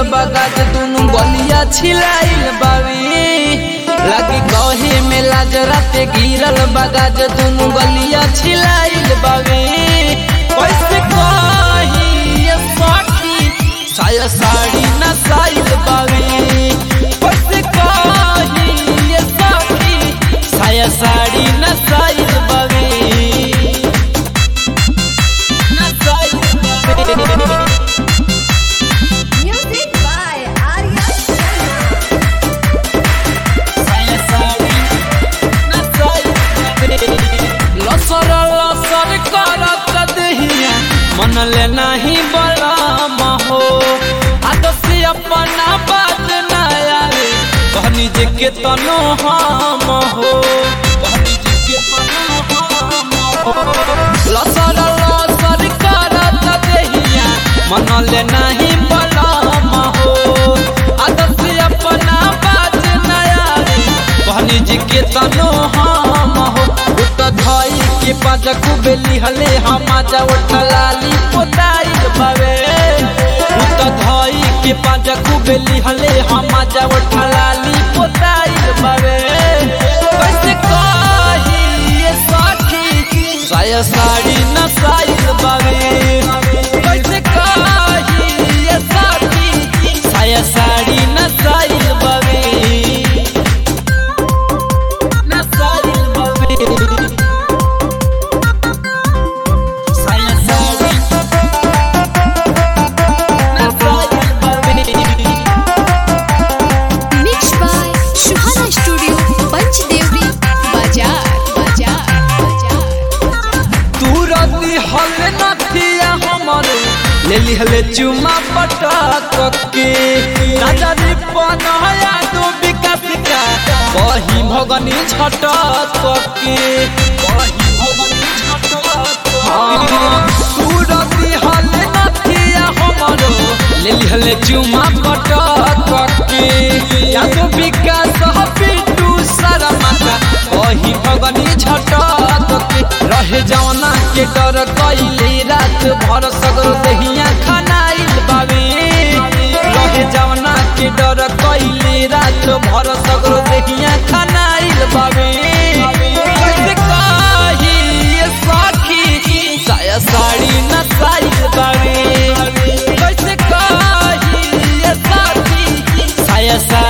बगाज दुनु गलिया छिलाइल बावे लगी कहे में लाज राते गिरल बगाज दुनु गलिया छिलाइल बावे कैसे कही ये सखी साया साड़ी न साइल बावे कैसे कही ये सखी साया साड़ी न साइल बावे न साइल बावे Music by Arya Sharma. लसर लसर करत दहिया मन ले नाही बलम हो आदसी अपना बात न आवे कहनी जे के तनो हम हो कहनी जे के तनो हम हो लसर लसर करत दहिया मन ले नाही बलम हो आदसी अपना बात न आवे कहनी जी के तनो हम हो उत धई के पाँच कुबेली हले हम जा उठलाली पोताई बावे उत धई के पाँच कुबेली हले हम जा उठलाली पोताई बावे कैसे कही ये सखी साया साड़ी न साइल बावे कैसे कही ये सखी साया साड़ी न साइल बावे na sair baby Saia sair na sair baby Mixed by Shuhana Studio, Panchdevi, Bajar, Bajar, Bajar. तुरंती हल नथिया हमर ले लिहले चुमा पटक के नजरी पनया दो विकास का कही भगनी छटक के कही भगनी छटक तुरंती हल नथिया हमर ले लिहले चुमा पटक के या तो विकास पिटू शर्मा का कही भगनी छटक के रहे जवना के डर कइले रात भर सगरो दहिया खानाइल बावे रहे जवना के डर कइले रात भर सगरो दहिया खानाइल बावे कैसे कही ये सखी साया साड़ी न साइल बावे कैसे कही ये सखी साया साड़ी